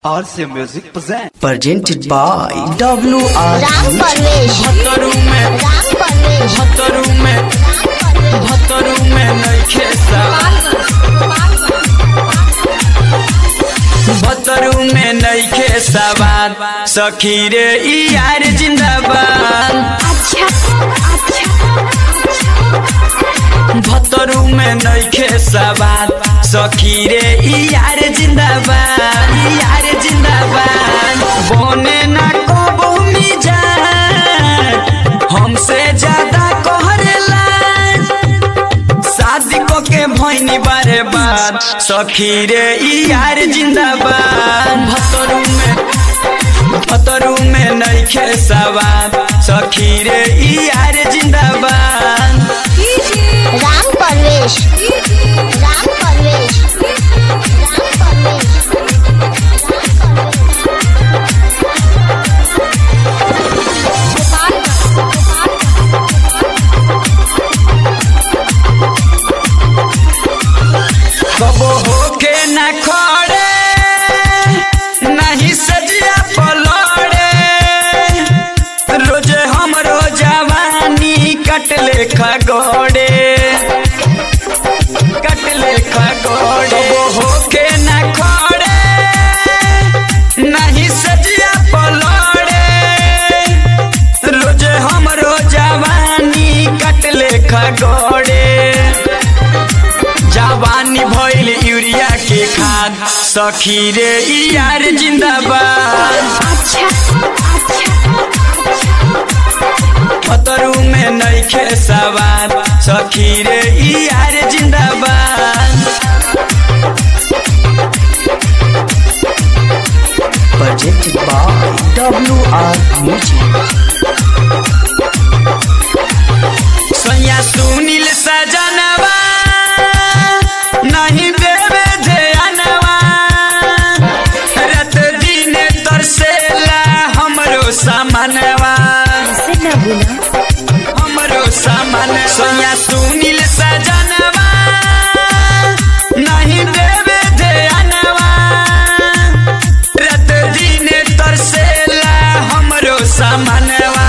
RC Music present. presented by WR Ram Parvesh भतरू में राम परवेश भतरू में भतरू में नइखे सवाल भतरू में नइखे सवाल सखी रे ई यार जिंदाबाद भतरू में नइखे सवाल सखी रे ई यार जिंदाबाद ई यार जिंदाबाद बोने ना कबो मिजान हमसे ज्यादा कहरेला शादी को के भैनी बारे बार सखी रे ई यार जिंदाबाद भतरू में भतरू में नइखे सवाल सखी रे ई यार जिंदाबाद राम परवेश राम परवेश राम परवेश कबो होके न खड़े नहीं सजिया पलड़े रोजे हमरो जवानी कटले खगोड़े कटले खगोड़े कबो होके न खड़े नहीं सजिया पलड़े रोजे हमरो जवानी कटले खगोड़े जवानी भइल यूरिया के खाद सखी रे ई यार जिंदाबाद खतरू में नइखे सवाल सखी रे ई यार जिंदाबाद presented by WR Music सैया सुनील सजनवा नहीं देवे ध्यानवा रात दिन तरसेला हमरो सामानवा हमरो सामान सैया सुनील सजनवा नहीं देवे ध्यानवा रात दिन तरसेला हमरो सामानवा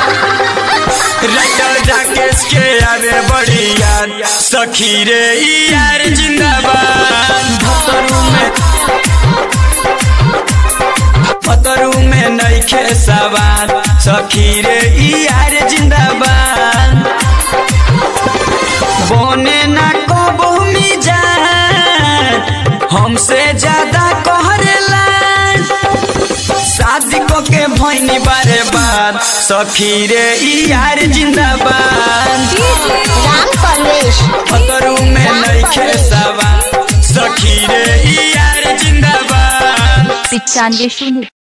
राइटर राकेश के आवे बड़ी याद सखी रे ई यार जिंदाबाद भतरू में भतरू में नइखे सवाल सखी रे ई यार जिंदाबाद बोने ना कबो मिजान हमसे ज्यादा कहरेला शादी को के भैनी बारे बाद सखी रे ई यार जिंदाबाद राम परवेश खतरू में नइखे सवाल सखी रे ई यार जिंदाबाद पिचानवे शून्य